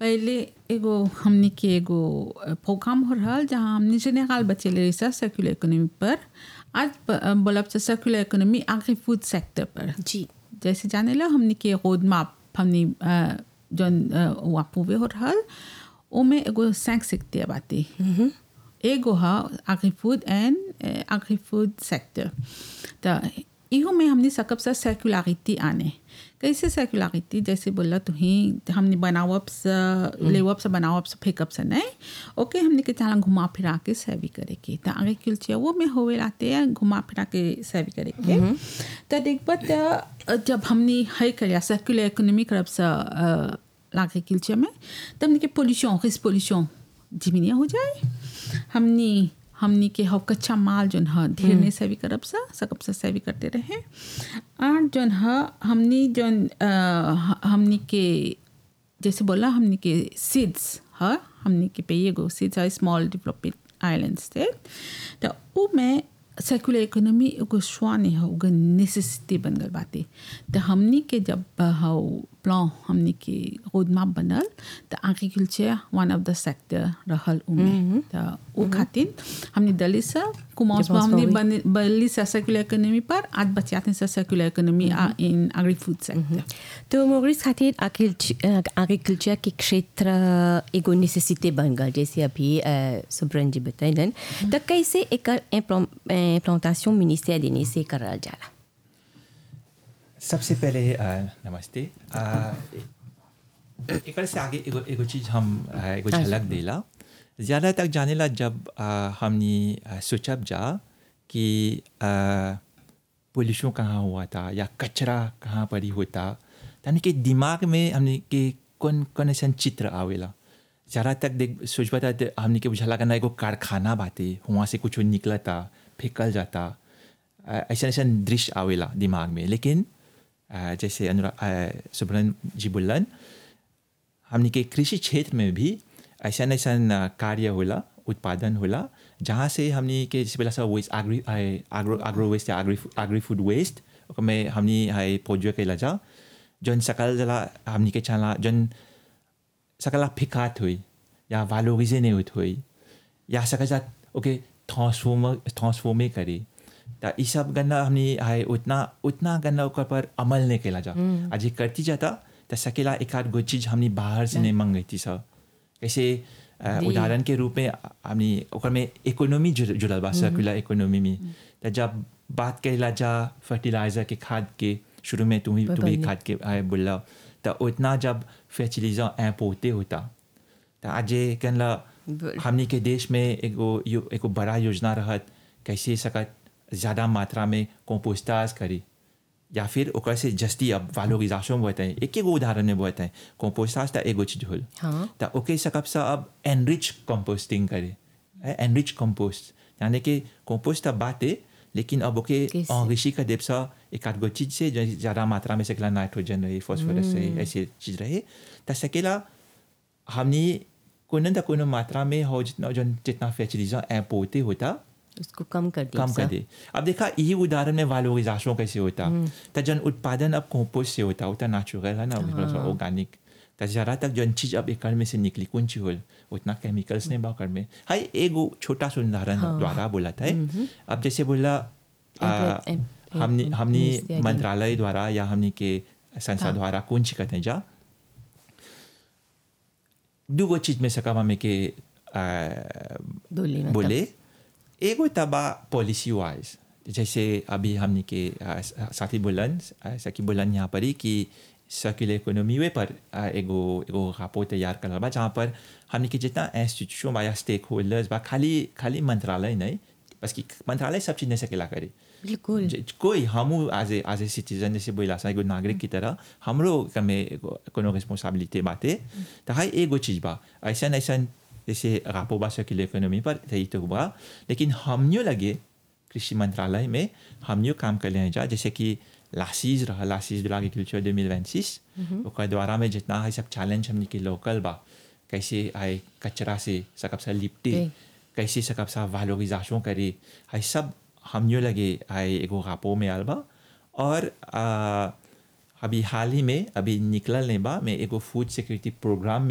पहले एगो हमनी के एगो प्रोग्राम हो रहल जहाँ हमनी जेनेरल बचेले रही सर्कुलर इकोनॉमी पर आज ब- बोलब से circular economy agri food sector पर जी जैसे जाने ला हमनी के रोड मैप हमनी अ, जौन वापूवे हो रहल ओमे एगो सैंक सिकते बाती एगो हा agri food and agri food sector त इहो में हमने सकब सा सर्कुलरिटी आने कैसे सर्कुलरिटी जैसे बोला तो ही हमने बनावब से लेवब से बनावब से फेंकब से नहीं ओके हमने के चाला घुमा फिरा के सर्वी करे के त आगे किलचिया वो में होवे लाते हैं घुमा फिरा के सर्वी करे के त देखब त जब हमने है करिया सर्कुलर इकोनॉमी करब से एग्रीकल्चर में तब हमने के पोल्यूशन रिस पोल्यूशन जिमिनिया हो जाए हमनी हमनी के हव कच्चा माल जोन ह ढेर नहीं सेवी करब सा सकब सा सेवी करते रहे और जोन ह हमनी जोन अ, ह- हमनी के जैसे बोला हमनी के सीड्स ह हमनी के पे एगो सीड्स है स्मॉल डेवलपिंग आइलैंड स्टेट तो उ में सर्कुलर इकोनॉमी एगो स्वान है एगो नेसेसिटी बन गल बाटे तो हमनी के जब हाउ प्लान हमनी के रोड मैप बनल तो agriculture one of the sector रहल उमे तो उ खातिर हमनी दली से कुमास में हमनी बन बली से सर्कुलर इकोनॉमी पर आज बचाते से circular economy in agri food sector तो मोरिस खातिर एग्रीकल्चर के क्षेत्र एगो नेसेसिटी बन गल जैसे अभी अ, सुब्रन जी बतैलन तो कैसे एकर इम्प्लांटेशन मिनिस्टर देने से करल जाला सबसे पहले अ, नमस्ते अ, एकर से आगे एगो एगो चीज़ हम अ, एगो झलक देला ज़्यादा तक जाने ला जब अ, हमनी अ, सोचब जा कि पोल्यूशन कहाँ हुआ था या कचरा कहाँ पर ही होता यानी कि दिमाग में हमने के कौन कौन ऐसा चित्र आवेला ज़्यादा तक देख सोचबा था तो हमने के बुझाला करना एगो कारखाना बाते वहाँ से कुछ निकलता फेंकल जाता ऐसा ऐसा दृश्य आवेला दिमाग में लेकिन अ, जैसे अनुराग सुब्रन जी बोलन हमने के कृषि क्षेत्र में भी ऐसा ऐसा कार्य होला उत्पादन होला जहाँ से हमने के जैसे बोला सा वेस्ट आग्री आग्रो आग्रो वेस्ट या आग्री आग्री फूड वेस्ट में हमने है पोजो के लजा जौन सकल जला हमने के चला जौन सकला फिकात हुई या वालोगिजे नहीं होत हुई या सकल जा ओके ट्रांसफॉर्म ट्रांसफॉर्मे करे त ई सब गन्ना हमने है उतना उतना गन्ना ओकर पर अमल नहीं केला जा आज ये करती जाता त सकेला एक आध गो चीज हमने बाहर से नहीं मंगई थी सब कैसे अ, उदाहरण के रूप में हमने ओकर में इकोनॉमी जुड़- जुड़ल बा सर्कुलर इकोनॉमी में त जब बात करेला जा फर्टिलाइजर के खाद के शुरू में तुम्ही तुम्हें बदलने। खाद के आए बोला त उतना जब फर्टिलाइजर पोते होता त आज ये कहला ब- हमनी के देश में एगो यो- एगो बड़ा योजना रहत कैसे सकत ज़्यादा मात्रा में कंपोस्टाज करी या फिर ओकर से जस्ती अब वालोगिजाशन में बताएं एक एगो उदाहरण में बताएं कंपोस्टाज त एगो चीज होल हाँ त ओके सकब सा अब एनरिच कंपोस्टिंग करे एनरिच कंपोस्ट यानी कि कंपोस्ट अब बाते लेकिन अब ओके कैसे? enrichi का देव सा एक आध गो चीज से जो ज़्यादा मात्रा में सकेला नाइट्रोजन रहे फॉस्फोरस रहे ऐसे चीज रहे त सकेला हमने कोनो न कोनो मात्रा में हो जितना जो जितना फर्टिलाइजर ऐ पोते होता उसको कम कर दिया कम कर दे अब देखा यही उदाहरण में वालोगिजाशन कैसे होता तो जन उत्पादन अब कंपोस्ट से होता होता नेचुरल है ना ऑर्गेनिक तो ज़्यादा तक जन चीज अब एक में से निकली कौन सी होल उतना केमिकल्स नहीं बाकर में हाई एगो छोटा सा उदाहरण द्वारा बोला था अब जैसे बोला आ, एम्प्लॉय- एम- हमने हमने मिनिस्ट्री आगे। मंत्रालय द्वारा या हमने के संस्था द्वारा कौन सी कहते हैं जा दूगो चीज में सका हमें के आ, बोले मतलब। बोले एगो तबा पॉलिसी वाइज जैसे अभी हमने के आ, साथी बोलन आ, सखी बोलन यहाँ पर ही कि सर्कुलर इकोनॉमी वे पर आ, एगो एगो रापो तैयार करल बा जहाँ पर हमने के जितना इंस्टीट्यूशन बा या स्टेक होल्डर्स बा खाली खाली मंत्रालय नहीं बस कि मंत्रालय सब चीज़ नहीं सकेला करे बिल्कुल ज- कोई हम as a as a citizen जैसे बोला सा एगो नागरिक की तरह हमरो में एगो कोनो रिस्पॉन्सिबिलिटी बाते तो हाई एगो चीज बा ऐसा ऐसा जैसे रापो बा सर्कुलर इकोनॉमी पर यही तो बा लेकिन हमनियो लगे कृषि मंत्रालय में हमनियो काम कर ले जा जैसे कि लासीज रहा लासीज बिल एग्रीकल्चर दो मिल वैंसिस ओकर द्वारा में जितना है सब चैलेंज हमने के लोकल बा कैसे आए कचरा से सकब सा लिपटे जी। कैसे सकब सा वालोगिजाशन करे है सब हमनियो लगे आए एगो रापो में आल बा और आ, अभी हाल ही में अभी निकलल नहीं बा मैं एगो फूड सिक्योरिटी प्रोग्राम में